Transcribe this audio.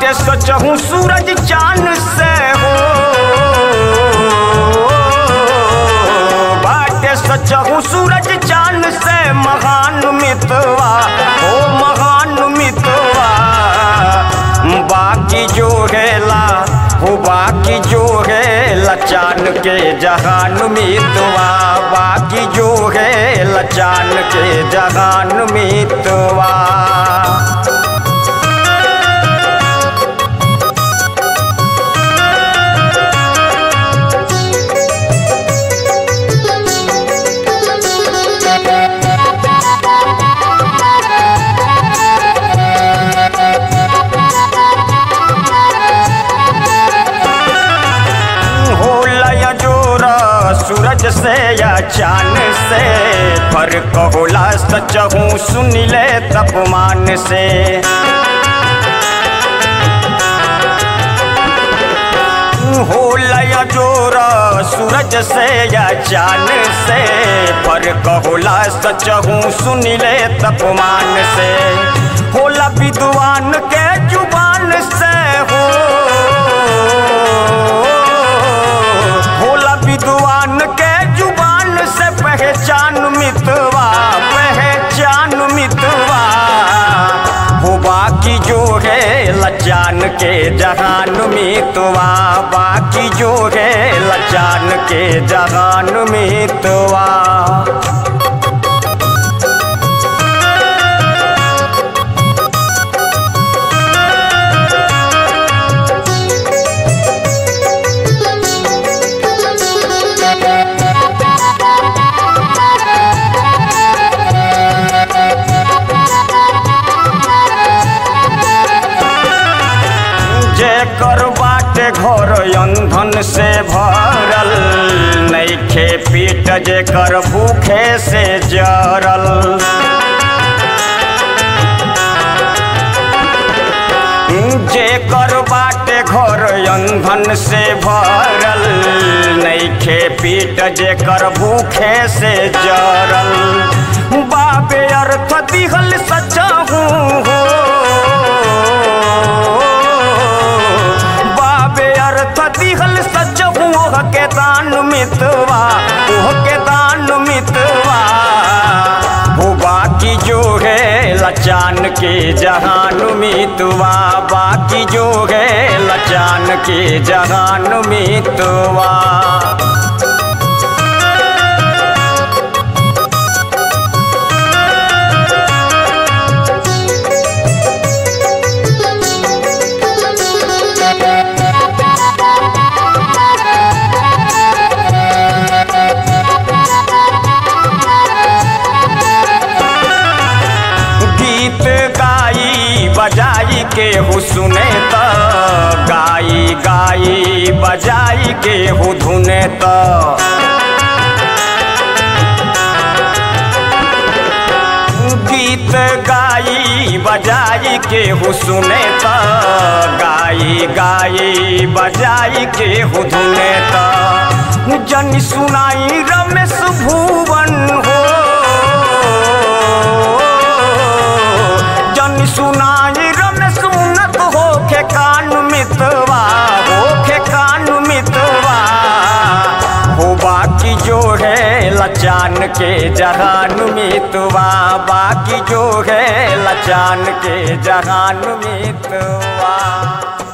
बाटे सचहूँ सूरज चांद से हो बाटे सचहूँ सूरज चांद से महान मितवा हो महान मितवा बाकी जो है हो बाकी जो है लचान के जहान मितवा बाकी जो है लचान के जहान मितवा हो लया जोरा सूरज से या चांद से फर्क होला सच हूँ सुन ले तपमान से हो लया जोरा सूरज से या चांद से फर्क होला सच हूँ सुन ले तपमान से होला विद्वान के जुबान से हो होला विद्वान के जुबान से पहचान मितवा पहचान मितवा हो बाकी जो है लचान के जहान मितवा बाकी जो है लचान के जहान मितवा जेकर बाटे घर अंधन से भरल नैखे पीट जेकर भूखे से जरल जेकर बाटे घर अंधन से भरल नैखे पीट जेकर भूखे से जरल बाबे अर्थ दिहल सचहू हो बाबे अर्थ दिहल सच ओह के दान मितवा ओह के दान मितवा हो बाकी जो है लचान के जहान मितवा बाकी जो है लचान के जहान मितवा गीत गाई बजाई के हु सुने त गाई गाई बजाई के हु धुने त गीत गाई बजाई के हु सुने त गाई गाई बजाई के हु धुने त जन सुनाई रमेश भुवन हो जन सुनाई रमेश उन्नत हो के कान मितवा हो के कान मितवा हो बाकी जो है लचान के जहान मितवा बाकी जो है लचान के जहान मितवा